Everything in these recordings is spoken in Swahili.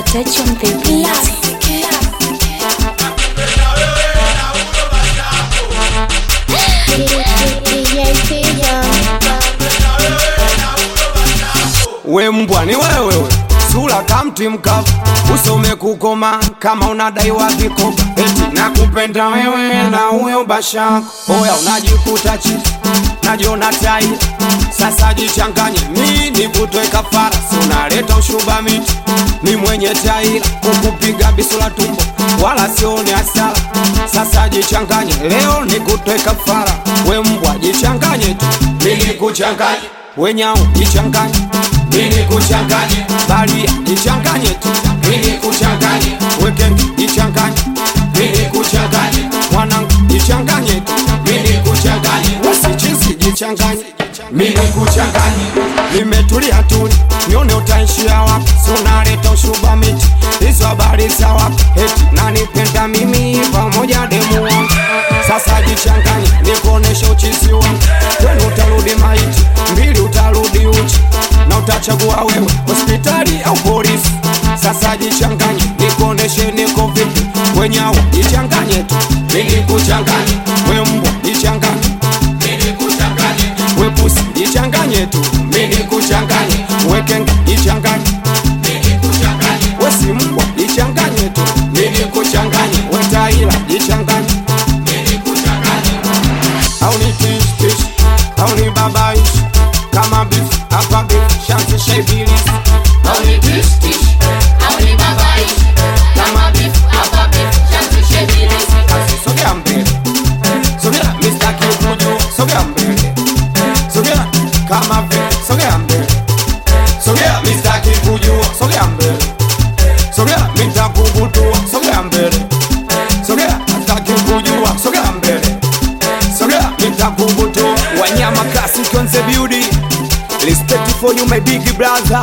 Touch on the beat. We mbwa ni wewe we. sura kamti mkavu usome kukoma kama unadaiwa vikoba eti nakupenda wewe na huyo bashako oya unajikuta chini najiona tai sasa jichanganye mi nikutoe kafara si unaleta ushuba miti ni mwenye taila kukupiga bisula tumbo wala sione hasara sasa jichanganye leo nikutoe kafara we mbwa jichanganye tu mi nikuchanganye wenyao jichanganye mini kuchanganye balia jichanganye tu mini kuchanganye wekenge jichanganye mini kuchanganye mwanangu jichanganye tu mini kuchanganye wasichisi jichanganye mini kuchanganye nimetulia tuli nione utaishia wapi sunaleta ushuba miti hizo habari za wapi eti nanipenda mimi pamoja demu wangu sasa jichanganye nikuoneshe uchizi wangu kwenu utarudi maiti mbili utarudi uchi na utachagua wewe hospitali au polisi sasa jichanganye nikuoneshe niko vipi wenyawo jichanganye tu mini kuchanganye we mbwa jichanganye mini kuchanganye we pusi jichanganye tu mini kuchanganye we kenga jichanganye mini kuchanganye we si mbwa jichanganye tu mini kuchanganye we taila jichanganye mini kuchanganye au ni tish tish au ni babaish kama beef hapa beef shanti shaibilis Au ni tish tish, au ni babaish, kama beef, hapa beef, shanti shebilis. sogea mbele sogea Mr. Kikuju sogea mbele sogea kama vile sogea mbele sogea Mr. Kikuju sogea mbele sogea nitakubutua sogea mbele sogea Mr. Kikuju sogea mbele sogea nitakubutua wanyama kasi konze beauty respect for you my big brother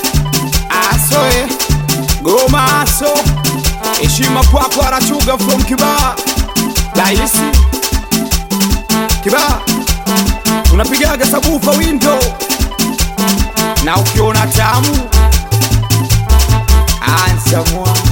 asoe goma aso heshima kwako arachuga from kibaa daisi kibaa unapigaga sabufa windo na ukiona tamu ansamwa